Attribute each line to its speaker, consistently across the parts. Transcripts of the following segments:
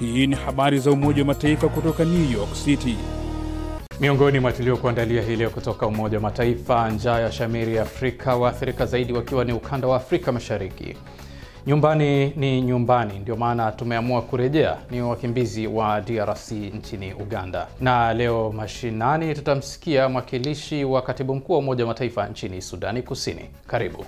Speaker 1: Hii ni habari za Umoja wa Mataifa kutoka New York City.
Speaker 2: Miongoni mwa tuliokuandalia hii leo kutoka Umoja wa Mataifa: njaa ya shamiri Afrika, waathirika zaidi wakiwa ni ukanda wa Afrika Mashariki. Nyumbani ni nyumbani, ndio maana tumeamua kurejea. Ni wakimbizi wa DRC nchini Uganda, na leo mashinani tutamsikia mwakilishi wa katibu mkuu wa Umoja wa Mataifa nchini Sudani Kusini. Karibu.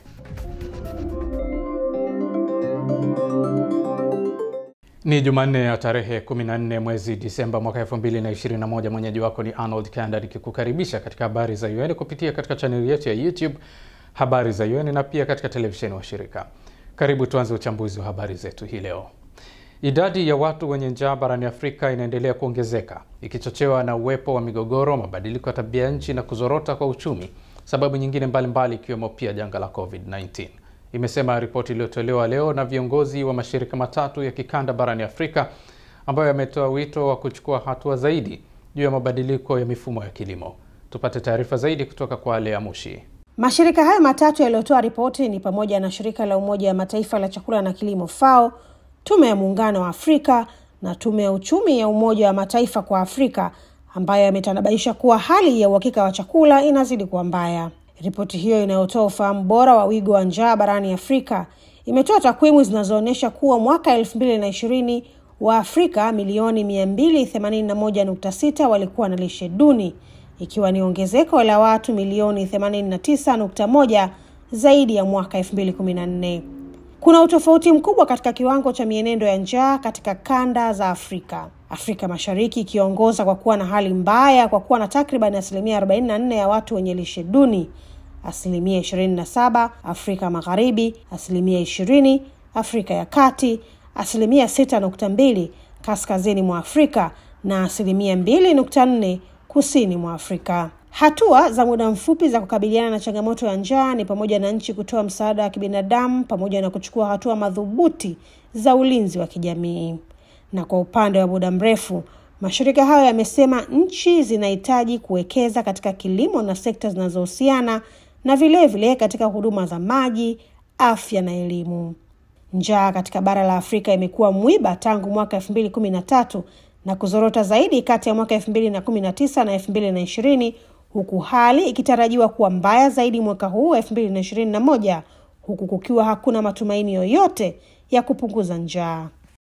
Speaker 2: Ni Jumanne ya tarehe 14 mwezi Disemba mwaka 2021. Mwenyeji wako ni Arnold Kanda nikikukaribisha katika habari za UN kupitia katika chaneli yetu ya YouTube habari za UN na pia katika televisheni wa shirika. Karibu tuanze uchambuzi wa habari zetu hii leo. Idadi ya watu wenye njaa barani Afrika inaendelea kuongezeka ikichochewa na uwepo wa migogoro, mabadiliko ya tabia nchi na kuzorota kwa uchumi, sababu nyingine mbalimbali ikiwemo pia janga la COVID-19 imesema ripoti iliyotolewa leo na viongozi wa mashirika matatu ya kikanda barani Afrika ambayo yametoa wito wa kuchukua hatua zaidi juu ya mabadiliko ya mifumo ya kilimo. Tupate taarifa zaidi kutoka kwa Lea Mushi.
Speaker 3: Mashirika hayo matatu yaliyotoa ripoti ni pamoja na shirika la Umoja wa Mataifa la chakula na kilimo FAO, tume ya muungano wa Afrika na tume ya uchumi ya Umoja wa Mataifa kwa Afrika, ambayo yametanabaisha kuwa hali ya uhakika wa chakula inazidi kuwa mbaya. Ripoti hiyo inayotoa ufahamu bora wa wigo wa njaa barani Afrika imetoa takwimu zinazoonyesha kuwa mwaka elfu mbili na ishirini wa Afrika milioni mia mbili themanini na moja nukta sita walikuwa na lishe duni ikiwa ni ongezeko la watu milioni themanini na tisa nukta moja zaidi ya mwaka elfu mbili kumi na nne. Kuna utofauti mkubwa katika kiwango cha mienendo ya njaa katika kanda za Afrika. Afrika Mashariki ikiongoza kwa kuwa na hali mbaya kwa kuwa na takriban asilimia 44 ya watu wenye lishe duni, asilimia 27 Afrika Magharibi, asilimia 20 Afrika ya Kati, asilimia 6.2 kaskazini mwa Afrika na asilimia 2.4 kusini mwa Afrika. Hatua za muda mfupi za kukabiliana na changamoto ya njaa ni pamoja na nchi kutoa msaada wa kibinadamu pamoja na kuchukua hatua madhubuti za ulinzi wa kijamii. Na kwa upande wa muda mrefu, mashirika hayo yamesema nchi zinahitaji kuwekeza katika kilimo na sekta zinazohusiana na vilevile vile katika huduma za maji, afya na elimu. Njaa katika bara la Afrika imekuwa mwiba tangu mwaka elfu mbili kumi na tatu na kuzorota zaidi kati ya mwaka elfu mbili na kumi na tisa na elfu mbili na ishirini huku hali ikitarajiwa kuwa mbaya zaidi mwaka huu elfu mbili na ishirini na moja huku kukiwa hakuna matumaini yoyote ya kupunguza njaa.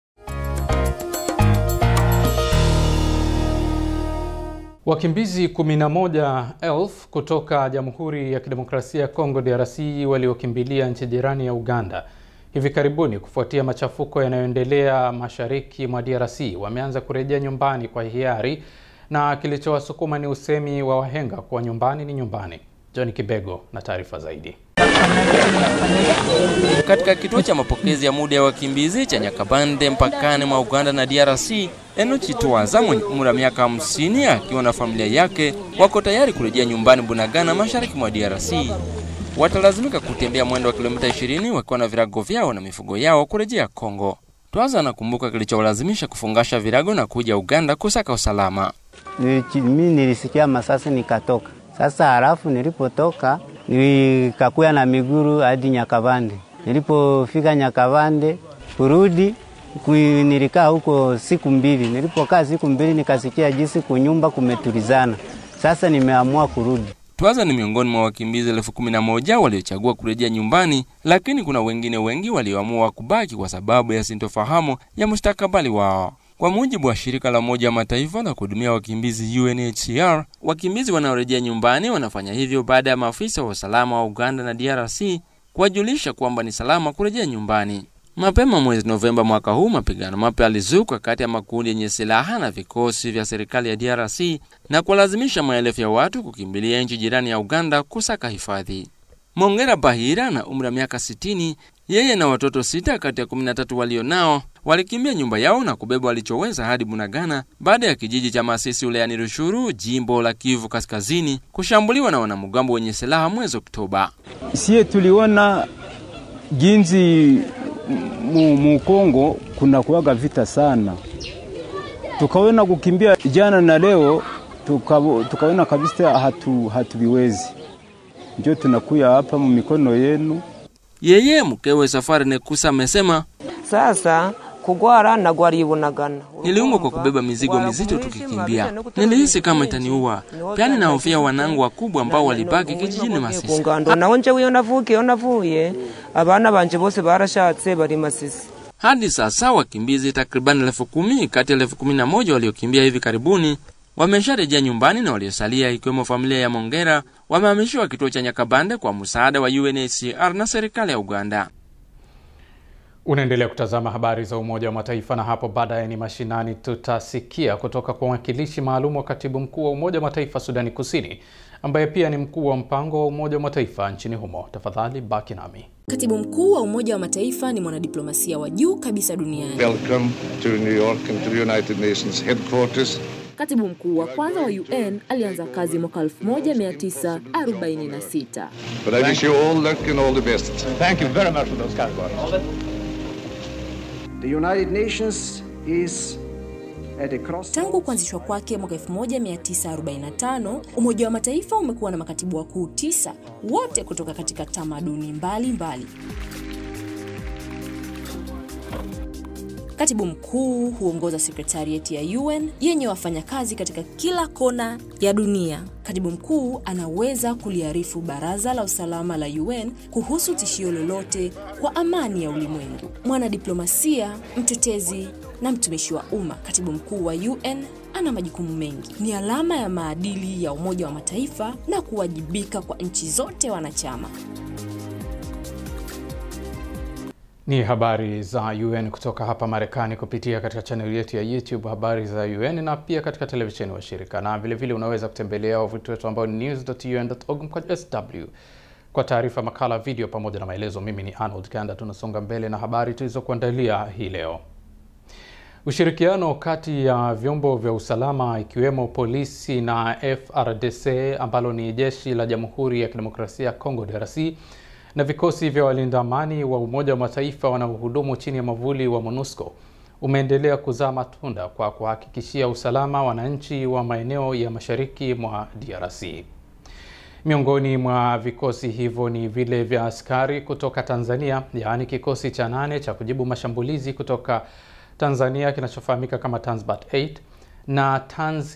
Speaker 2: Wakimbizi 11,000 kutoka Jamhuri ya Kidemokrasia ya Kongo DRC waliokimbilia nchi jirani ya Uganda hivi karibuni kufuatia machafuko yanayoendelea mashariki mwa DRC wameanza kurejea nyumbani kwa hiari, na kilichowasukuma ni usemi wa wahenga kuwa nyumbani ni nyumbani. John Kibego na taarifa zaidi.
Speaker 4: Katika kituo cha mapokezi ya muda ya wakimbizi cha Nyakabande mpakani mwa Uganda na DRC, Enoch Twaza mwenye umri wa miaka 50 akiwa na familia yake wako tayari kurejea nyumbani Bunagana, mashariki mwa DRC. Watalazimika kutembea mwendo wa kilomita 20 wakiwa na virago vyao na mifugo yao kurejea Kongo. Twaza anakumbuka kilichowalazimisha kufungasha virago na kuja Uganda kusaka usalama.
Speaker 5: Mimi nilisikia masasi nikatoka. Sasa halafu nilipotoka nikakuya na miguru hadi Nyakavande. Nilipofika Nyakavande kurudi nilikaa huko siku mbili. Nilipokaa siku mbili nikasikia jinsi kunyumba kumetulizana. Sasa nimeamua kurudi.
Speaker 4: Twaza ni miongoni mwa wakimbizi elfu kumi na moja waliochagua kurejea nyumbani, lakini kuna wengine wengi walioamua kubaki kwa sababu ya sintofahamu ya mustakabali wao. Kwa mujibu wa shirika la Umoja wa Mataifa la kuhudumia wakimbizi UNHCR, wakimbizi wanaorejea nyumbani wanafanya hivyo baada ya maafisa wa usalama wa Uganda na DRC kuwajulisha kwamba ni salama kurejea nyumbani. Mapema mwezi Novemba mwaka huu, mapigano mapya yalizuka kati ya makundi yenye silaha na vikosi vya serikali ya DRC na kuwalazimisha maelfu ya watu kukimbilia nchi jirani ya Uganda kusaka hifadhi. Mongera Bahira na umri wa miaka 60, yeye na watoto sita kati ya 13 walio nao walikimbia nyumba yao na kubeba walichoweza hadi Bunagana baada ya kijiji cha Masisi wilayani Rushuru, jimbo la Kivu Kaskazini, kushambuliwa na wanamgambo wenye silaha mwezi Oktoba.
Speaker 6: Sie tuliona ginzi mu, mu Kongo kuna kuwaga vita sana, tukaona kukimbia jana na leo tukaona kabisa hatu hatuviwezi, ndio tunakuya hapa mu mikono yenu.
Speaker 4: Yeye mkewe Safari Nekusa amesema
Speaker 7: sasa kugwara nagwariye bunagana
Speaker 4: Niliumwa kwa kubeba mizigo mizito tukikimbia. Nilihisi kama itaniua. Pia ninahofia wanangu wakubwa ambao walibaki kijijini Masisi.
Speaker 7: ngando naho njewe iyo navukiye iyo navuye abana banje bose barashatse bari Masisi
Speaker 4: Hadi sasa wakimbizi takriban elfu kumi kati ya elfu kumi na moja waliokimbia hivi karibuni wamesharejea nyumbani na waliosalia ikiwemo familia ya Mongera wamehamishiwa kituo cha Nyakabande kwa msaada wa UNHCR na serikali ya Uganda.
Speaker 2: Unaendelea kutazama habari za Umoja wa Mataifa na hapo baadaye ni mashinani, tutasikia kutoka kwa mwakilishi maalum wa katibu mkuu wa Umoja wa Mataifa Sudani Kusini, ambaye pia ni mkuu wa mpango wa Umoja wa Mataifa nchini humo. Tafadhali baki nami.
Speaker 8: Katibu mkuu wa Umoja wa Mataifa ni mwanadiplomasia wa juu kabisa duniani.
Speaker 9: Welcome to New York and to the United Nations headquarters.
Speaker 8: Katibu mkuu wa kwanza wa UN alianza kazi mwaka 1946.
Speaker 9: But I wish you all luck and all the best.
Speaker 10: Thank you very much for those kind words.
Speaker 11: The United Nations is at a cross
Speaker 8: Tangu kuanzishwa kwake mwaka 1945, Umoja wa Mataifa umekuwa na makatibu wakuu tisa, wote kutoka katika tamaduni mbalimbali. Katibu mkuu huongoza sekretarieti ya UN yenye wafanyakazi katika kila kona ya dunia. Katibu mkuu anaweza kuliarifu Baraza la Usalama la UN kuhusu tishio lolote kwa amani ya ulimwengu. Mwanadiplomasia, mtetezi na mtumishi wa umma, katibu mkuu wa UN ana majukumu mengi. Ni alama ya maadili ya Umoja wa Mataifa na kuwajibika kwa nchi zote wanachama.
Speaker 2: Ni habari za UN kutoka hapa Marekani kupitia katika chaneli yetu ya YouTube habari za UN na pia katika televisheni wa shirika, na vilevile vile unaweza kutembelea wavuti wetu ambao ni news.un.org mkwaju sw kwa taarifa, makala, video pamoja na maelezo. Mimi ni Arnold Kanda, tunasonga mbele na habari tulizokuandalia hii leo. Ushirikiano kati ya vyombo vya usalama ikiwemo polisi na FRDC ambalo ni jeshi la Jamhuri ya Kidemokrasia ya Kongo DRC na vikosi vya walinda amani wa Umoja wa Mataifa wanaohudumu chini ya mwavuli wa MONUSCO umeendelea kuzaa matunda kwa kuhakikishia usalama wananchi wa maeneo ya mashariki mwa DRC. Miongoni mwa vikosi hivyo ni vile vya askari kutoka Tanzania, yaani kikosi cha nane cha kujibu mashambulizi kutoka Tanzania kinachofahamika kama Tanzbat 8 na Tanz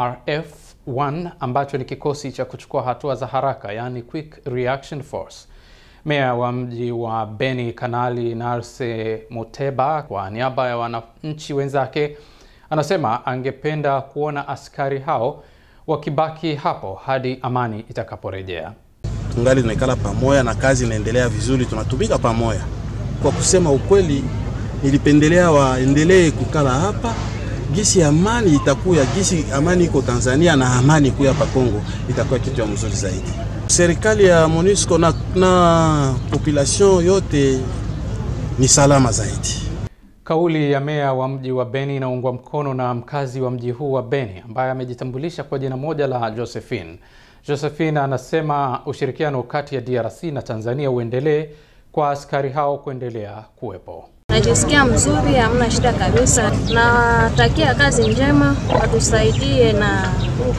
Speaker 2: QRF 1 ambacho ni kikosi cha kuchukua hatua za haraka, yaani Quick Reaction Force. Meya wa mji wa Beni Kanali Narse Muteba kwa niaba ya wananchi wenzake anasema angependa kuona askari hao wakibaki hapo hadi amani itakaporejea.
Speaker 12: Tungali tunaikala pamoja na kazi inaendelea vizuri, tunatumika pamoja. Kwa kusema ukweli, nilipendelea waendelee kukala hapa gisi amani itakuya, gisi amani iko Tanzania na amani kuya hapa Kongo, itakuwa kitu ya mzuri zaidi. Serikali ya MONUSCO na, na population yote ni salama zaidi.
Speaker 2: Kauli ya meya wa mji wa Beni inaungwa mkono na mkazi wa mji huu wa Beni ambaye amejitambulisha kwa jina moja la Josephine. Josephine anasema ushirikiano kati ya DRC na Tanzania uendelee kwa askari hao kuendelea kuwepo.
Speaker 13: Najisikia mzuri, hamna shida kabisa. Natakia kazi njema, watusaidie na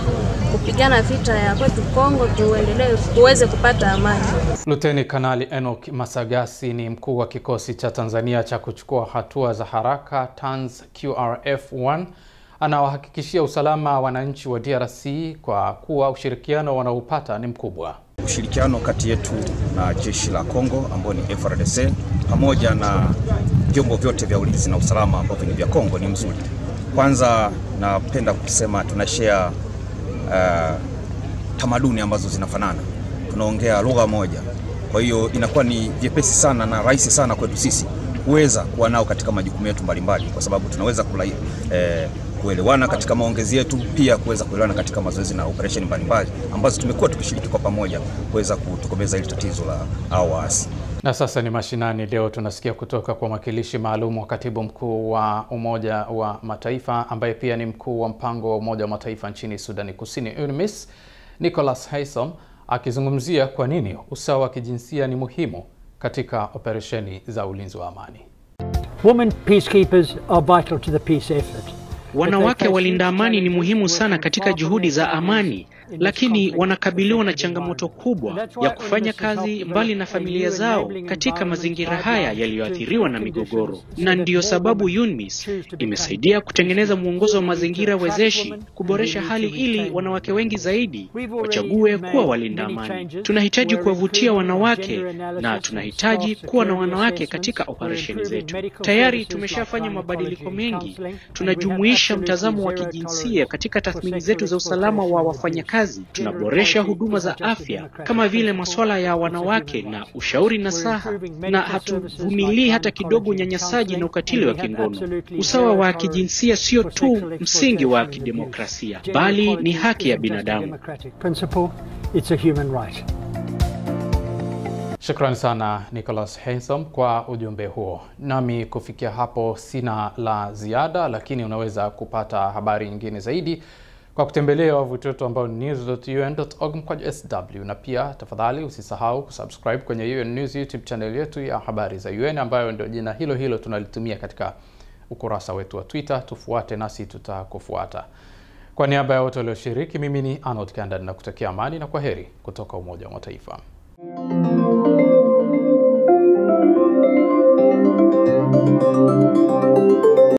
Speaker 13: kupigana vita ya kwetu Kongo, tuendelee tuweze kupata amani.
Speaker 2: Luteni Kanali Enoch Masagasi ni mkuu wa kikosi cha Tanzania cha kuchukua hatua za haraka Tanz QRF1 anawahakikishia usalama wananchi wa DRC kwa kuwa ushirikiano wanaopata ni mkubwa.
Speaker 14: Ushirikiano kati yetu na jeshi la Kongo ambao ni FRDC pamoja na vyombo vyote vya ulinzi na usalama ambavyo ni vya Kongo ni mzuri. Kwanza napenda kusema tuna share uh, tamaduni ambazo zinafanana, tunaongea lugha moja, kwa hiyo inakuwa ni vyepesi sana na rahisi sana kwetu sisi kuweza kuwa nao katika majukumu yetu mbalimbali, kwa sababu tunaweza kulai, eh, kuelewana katika maongezi yetu, pia kuweza kuelewana katika mazoezi na operesheni mbalimbali ambazo tumekuwa tukishiriki kwa pamoja kuweza kutokomeza hili tatizo la hao waasi.
Speaker 2: Na sasa ni mashinani. Leo tunasikia kutoka kwa mwakilishi maalum wa katibu mkuu wa Umoja wa Mataifa ambaye pia ni mkuu wa mpango wa Umoja wa Mataifa nchini Sudani Kusini, UNMISS, Nicholas Haysom akizungumzia kwa nini usawa wa kijinsia ni muhimu katika operesheni za ulinzi wa amani.
Speaker 15: Women peacekeepers are vital to the peace effort.
Speaker 16: Wanawake walinda amani ni muhimu sana katika juhudi za amani. lakini wanakabiliwa na changamoto kubwa ya kufanya kazi mbali na familia zao katika mazingira haya yaliyoathiriwa na migogoro, na ndiyo sababu UNMISS imesaidia kutengeneza mwongozo wa mazingira wezeshi kuboresha hali ili wanawake wengi zaidi wachague kuwa walinda amani. Tunahitaji kuwavutia wanawake na tunahitaji kuwa na wanawake katika operesheni zetu. Tayari tumeshafanya mabadiliko mengi. Tunajumuisha mtazamo wa kijinsia katika tathmini zetu za usalama wa wafanyakazi. Tunaboresha huduma za afya kama vile masuala ya wanawake na ushauri nasaha, na hatuvumilii hata kidogo unyanyasaji na ukatili wa kingono. Usawa wa kijinsia sio tu msingi wa kidemokrasia, bali ni haki ya binadamu.
Speaker 2: Shukrani sana Nicholas Haysom kwa ujumbe huo. Nami kufikia hapo sina la ziada, lakini unaweza kupata habari nyingine zaidi kwa kutembelea wavuti wetu ambao ni news.un.org mkwaju sw, na pia tafadhali usisahau kusubscribe kwenye UN News YouTube channel yetu ya habari za UN ambayo ndio jina hilo hilo tunalitumia katika ukurasa wetu wa Twitter. Tufuate nasi tutakufuata. Kwa niaba ya wote walioshiriki, mimi ni Arnold Kanda na kutakia amani na kwa heri kutoka Umoja wa Mataifa.
Speaker 17: Thank you.